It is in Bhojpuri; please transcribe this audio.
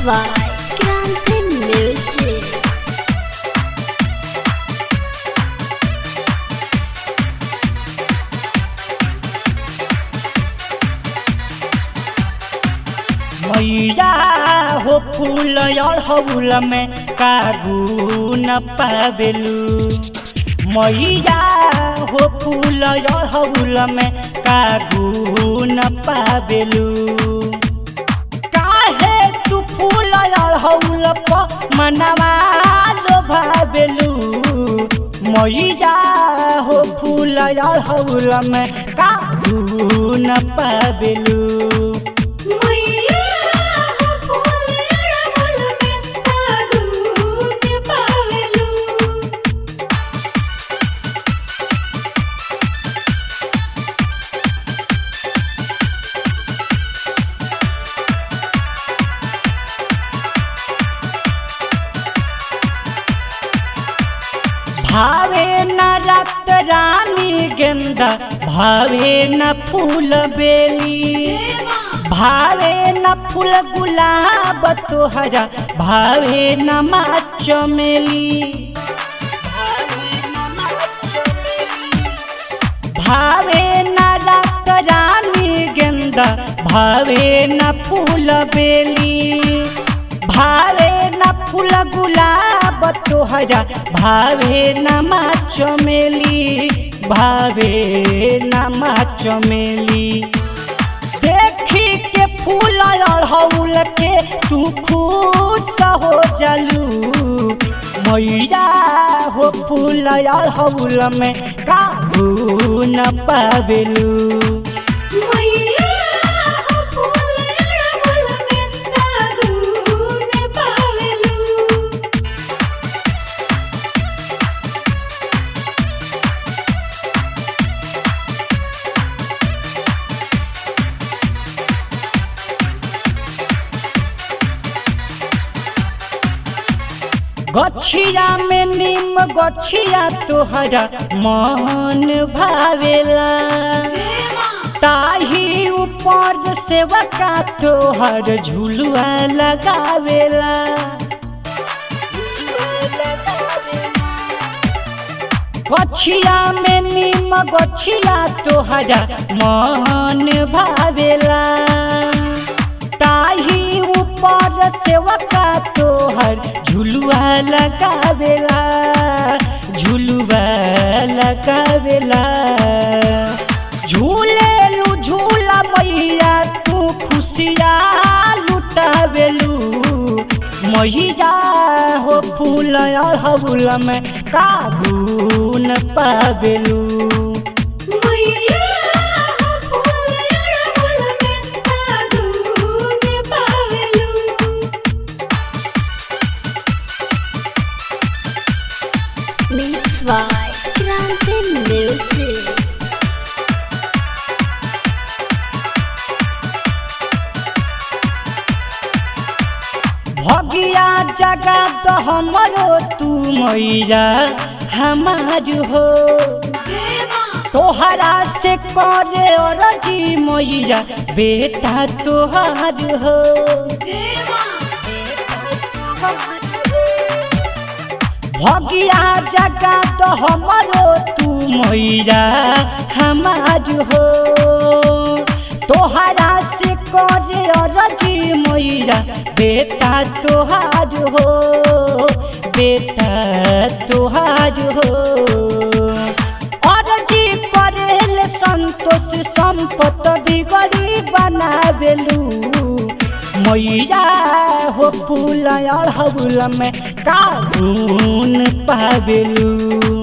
by Kranti Music. मैया हो फूल अड़हुल में कागू न पावेलू मैया हो फूल अड़हुल में कागू न पावेलू काहे तू फूल अड़हुल प मनवा लो भावेलू मैया हो फूल अड़हुल में कागू न पावेलू मैया हो फूल अड़हुल में कागू न पावेलू भावे न रत रानी गेंदा भावे न फूल बेली भावे न फूल गुलाब तोहरा भावे न माँ चमेली भावे न रत रानी गेंदा भावे न फूल बेली भावे न फूल गुलाब तोहरा भावे न माँ चमेली भावे न माँ चमेली देखी के फूल अड़हुल के तू खुश हो जलू मैया हो फूल अड़हुल में काबू न पावेलू मैया हो फूल अड़हुल में कागू न पावेलू गछिया में नीम गछिया तोहरा मन भावेला ताही ऊपर सेवका तोहर झुलुआ लगावेला गछिया में नीम गछिया तोहरा मन भावेला ताही ऊपर सेवका तोहर झुलुआ लगावेला झुलुआ लगावेला झूलेलू झूला मैया तू खुशिया लुटावेलू मैया हो फूल अड़हुल में कागून पावेलू मैया हो फूल अड़हुल में कागू न पावेलू Mix by Kranti Music. भगिया जगा तो हमरो तू मैया हमार हो तोहरा से करे अरजी मैया बेटा तोहार हो भगिया जगा तो हमरो तू मैया हमार हो तोहरा से करे अरजी मैया बेटा तोहार हो बेटा तोहार हो अरजी करेल संतोष संपत बिगड़ी बनावेलू मैया हो फूल अड़हुल में कागून पावेलू